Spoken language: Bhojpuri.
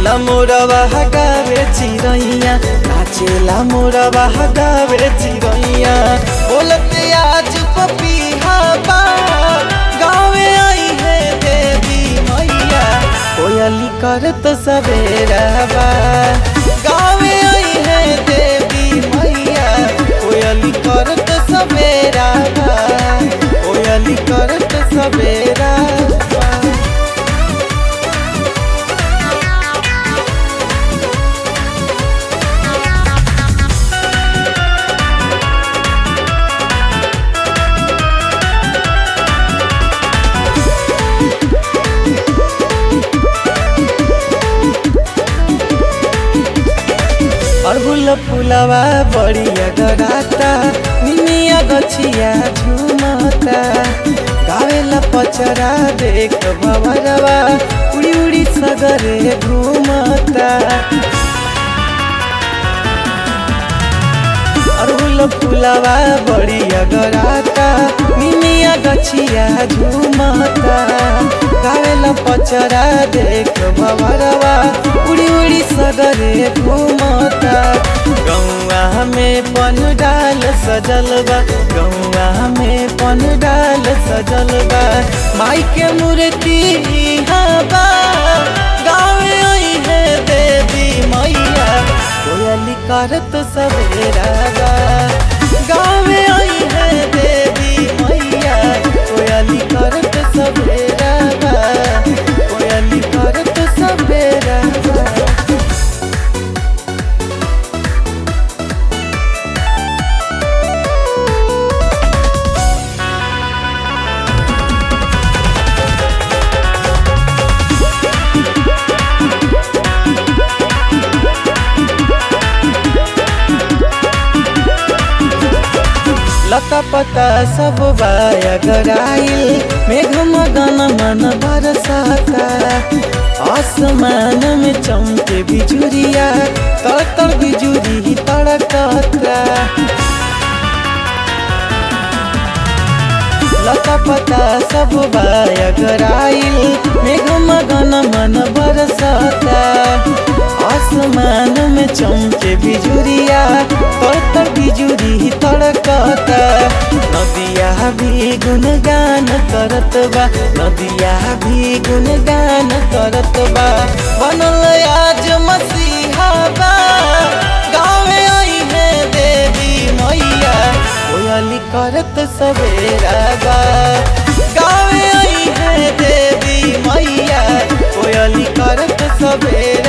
नाचेला मोरवा गावे चिरैया नाचेला मोरवा गावे चिरैया बोलते आज पपीहा बा गावे आई है देवी मैया कोयली करत सवेरा बा गावे आई है देवी मैया कोयली करत सवेरा बा कोयली करत सवेरा बा अड़हुल फुलवा बड़िया गराता निमिया गछिया झुमता गावेला पचरा देख भवरवा उड़ी उड़ी सगरे घूमता अड़हुल फुलवा बड़िया गराता निमिया गछिया झुमता गावेला पचरा देख भवरवा उड़ी उड़ी सगरे घूमता गौआ में पन डाल सजल बा गौआ में पन डाल सजल बा माई के मूर्ति इहाँ बा गावे आई है देवी मैया कोयली करत सवेरा बा गावे आई है देवी मैया कोयली करत सवेरा बा कोयली करत सवेरा बा लता पता सब बाया गराइल मेघ मगन मन बरसाता आसमान में चमके बिजुरिया तर तर बिजुरी तड़कता लता पता सब बाया गराइल मेघ मगन मन बरसाता आसमान में चमके बिजुरिया तर तर बिजुरी तड़कता नदिया भी गुनगान करत बा नदिया भी गुनगान करत बा बनल आज मसीहा बा गावे आई है देवी मैया कोयली करत सवेरा बा गावे आई है देवी मैया कोयली करत सवेरा